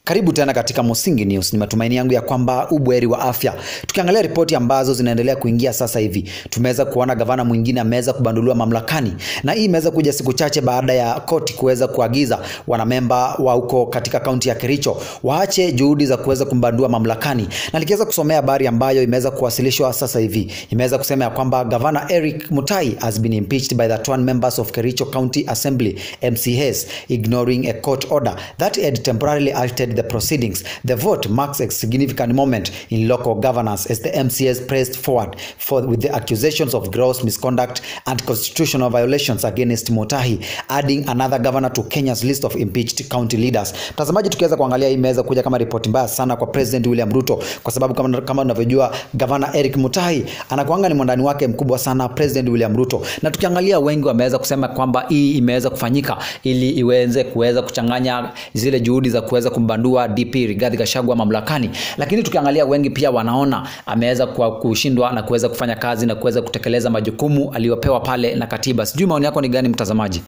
Karibu tena katika Musingi News. Ni matumaini yangu ya kwamba ubweri wa afya. Tukiangalia ripoti ambazo zinaendelea kuingia sasa hivi, tumeweza kuona gavana mwingine ameweza kubanduliwa mamlakani, na hii imeweza kuja siku chache baada ya koti kuweza kuagiza wanamemba wa huko katika kaunti ya Kericho waache juhudi za kuweza kumbandua mamlakani, na nikiweza kusomea habari ambayo imeweza kuwasilishwa sasa hivi, imeweza kusema ya kwamba gavana Eric Mutai has been impeached by the 21 members of Kericho County Assembly MCAs ignoring a court order that had temporarily altered the proceedings. The vote marks a significant moment in local governance as the MCAs pressed forward for, with the accusations of gross misconduct and constitutional violations against Mutahi, adding another governor to Kenya's list of impeached county leaders. Mtazamaji, tukiweza kuangalia hii imeweza kuja kama ripoti mbaya sana kwa President William Ruto, kwa sababu kama, kama unavyojua gavana Eric Mutahi anakuanga ni mwandani wake mkubwa sana President William Ruto, na tukiangalia wengi wameweza kusema kwamba hii imeweza kufanyika ili iweze kuweza kuchanganya zile juhudi za kuweza kumbandua DP Rigathi Gachagua mamlakani, lakini tukiangalia wengi pia wanaona ameweza kushindwa na kuweza kufanya kazi na kuweza kutekeleza majukumu aliyopewa pale na katiba. Sijui maoni yako ni gani mtazamaji?